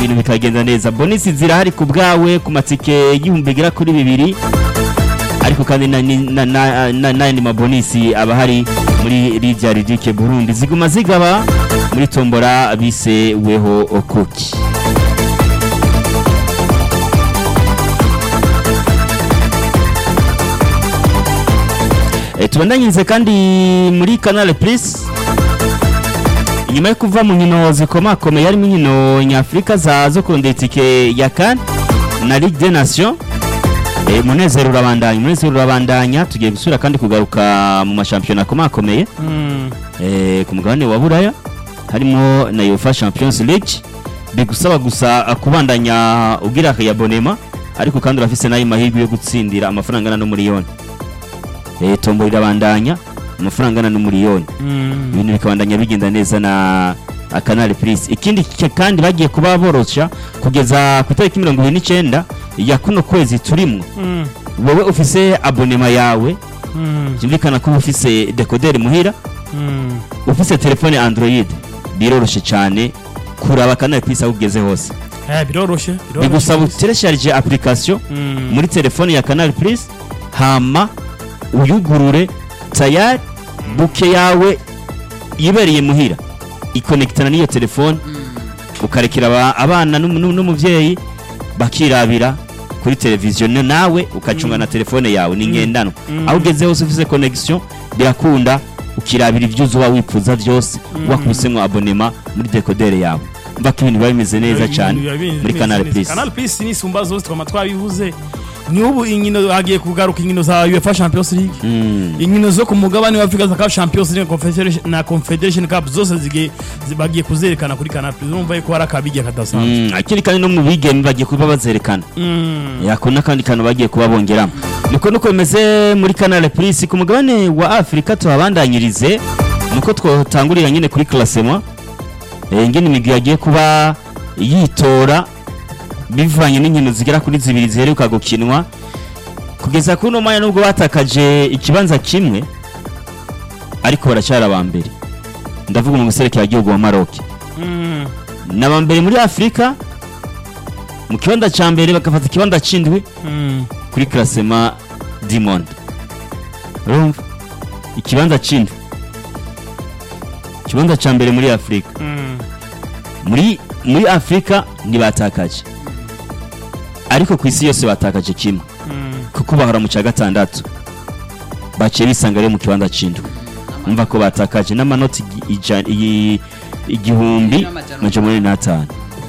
ibintu bikagenda neza bonisi zirahari ku bwawe ku matike y'ibihumbi bigera kuri bibiri ariko kandi na- ni- na- na- na- n'ayandi mabonisi aba ahari muri rirya ridike burundi ziguma zigaba muri tombora bise weho kuki Eh, tubandanyirize kandi muri canal plus inyuma yo kuva mu nkino zikomakomeye harimo inkino nyafurika za zo kurondera itike ya kan na ligue des nations eh, munezero urabandanya umunezero urabandanya tugiye gusubira kandi kugaruka mu mashampiyona akomakomeye eh, ku mugabane wa buraya harimo na UEFA Champions League bigusaba gusa uh, kubandanya ugira akayabonema ariko kandi urafise nayo mahirwe yo gutsindira amafaranga angana n'umuriyoni eh, tombo irabandanya amafaranga angana n'umuriyoni ibintu bikabandanya bigenda neza na Canal Plus ikindi ki- kandi bagiye kuba borosha kugeza ku itariki mirongo ibiri n'icyenda ya kuno kwezi turimwo wowe ufise abonema yawe byumvikana ko uba ufise dekoderi muhira ufise telefone android biroroshye cyane kuraba Canal Plus aho ugeze hose biroroshye bigusaba uteresharije application muri telefone ya Canal Plus hama uyugurure tayari buke yawe yibereye muhira ikonekitana n'iyo telefone ukarekera aba- abana n'umu- n'umu- n'umuvyeyi bakirabira kuri televiziyo na- nawe ukacunga na telefone yawe ni ngendanwa aho ugeze hose ufise connection birakunda ukirabira ibyo uzuba wifuza byose wakubisemwo abonema muri dekodere yawe mva ko ibintu biba bimeze neza cyane muri Canal Plus Canal Plus ni sumba zose twama twabivuze ni ubu inkino hagiye kugaruka inkino za UEFA Champions League Mm. inkino zo ku mugabane wa Afrika za Cup Champions League Confederation na Confederation Cup zose zigiye zi- bagiye kuzerekana kuri Canal Plus urumva yuko hari akabijya kadasanzwe Mm, akiri kandi no mu bigeme bagiye kuba bazerekana Mm. yako n'akandi kantu bagiye kuba bongeramo niko nuko bimeze muri Canal Plus ku mugabane wa Afrika tuhabandanyirize nuko twotangurira nyine kuri classement eh ngene imigwi yagiye kuba yitora bivanye n'inkino zigera kuri zibiri ziheruka gukinwa kugeza kuri uno mwanya nubwo batakaje ikibanza kimwe ariko baracyari aba mbere ndavuga mu gihugu wa Maroc Mm. naba mbere muri Afrika mu kibanza ca mbere bagafata ikibanza c'indwi Mm. kuri classement du monde urumva ikibanza c'indwi ikibanza ca mbere muri Afrika Mm. muri muri Afrika ntibatakaje ariko ku isi yose batakaje kimwe Mm. kuko bahora mu cya gatandatu baciye bisanga rero mu kibanza c'indwi umva ko batakaje n'amanoti igi- ija- iyi- igihumbi majana umunani n'atanu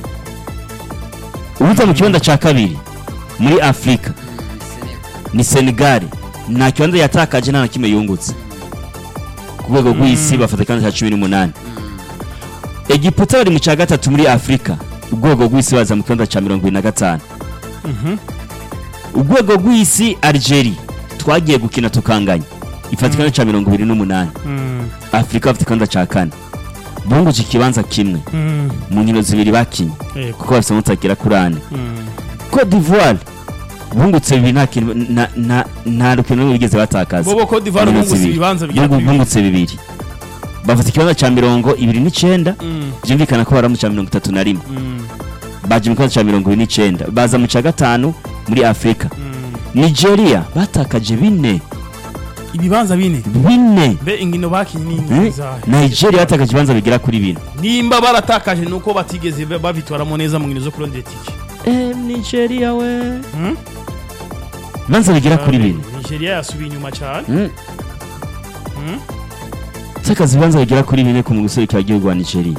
ubuza mu kibanza ca kabiri muri Afrika ni Senegal nta kibanza yatakaje nta na kimwe yungutse ku rwego rw'isi bafata ikibanza cya cumi n'umunani Egiputa bari mu cya gatatu muri Afrika urwego rw'isi baza mu kibanza cya mirongo ibiri na gatanu Mhm. urwego rw'isi Algeria twagiye gukina tukanganya ifata ikibanza cya mirongo ibiri n'umunani Mm. Afrika bafite ikibanza cya kane bunguje ikibanza kimwe Mm. mu nkino zibiri bakinye Yego. kuko bafite mutagera kuri ane Mm. Cote d'Ivoire bungutse bibiri nta kintu na- na- nta rukino rumwe bigeze batakaza Bobo Cote d'Ivoire Bungutse bungutse bibiri. ibibanza bigera Bungu- kuri bibiri. bungutse bibiri bafite ikibanza cya mirongo ibiri n'icyenda Mm. byumvikana ko bari mu cya mirongo itatu na rimwe Mm. baje mu kibanza cya mirongo ibiri n'icyenda baza mu cya gatanu muri afurika Mm. nigeria batakaje bine ibibanza bine bine mbe inkino bakinye Eh? ni izahe nigeria batakaje ibibanza bigera kuri bine nimba baratakaje nuko batigeze ba- babitwaramo neza mu nkino zo kurondera itike Eh, nigeria we Hmm? ibibanza bigera kuri bine nigeria yasubiye inyuma cyane Mm. Hmm? takaza ibibanza bigera kuri bine ku mu gihugu wa nigeria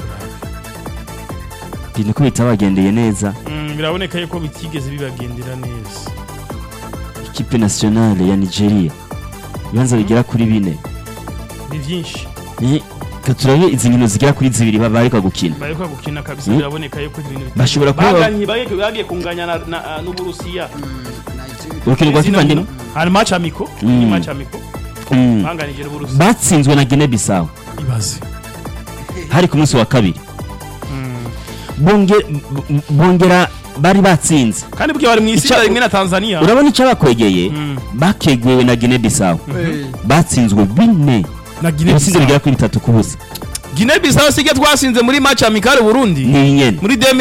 ibintu ko bitabagendeye neza Mm, biraboneka yuko bitigeze bibagendera neza ikipe nationale ya nigeria ibibanza bigera kuri bine ni byinshi Eh, ka turabe izi nkino zigera kuri zibiri baba bariko gukina bariko gukina kabisa Hmm? biraboneka yuko ibintu bita- Bashobora kuba- baganye bagiye bagiye kunganya na- na- n'uburusiya urukino rwa fifa ndimo hari match amiko Mm. ni match amiko Mm. banganije n'uburusiya batsinzwe na guinea bissau ibaze hari ku munsi wa kabiri Mm. Bonge- b- bongera bari batsinze kandi bwiye bari mu isi Ica- rimwe na tanzania urabona icyo bakwegeye Mm. bakegwewe na guinea bissau batsinzwe bine na Guinea ibitsinze Bissau bigera kuri bitatu ku busa Guinea Bissau sige twasinze muri match amicale Burundi ni nyene muri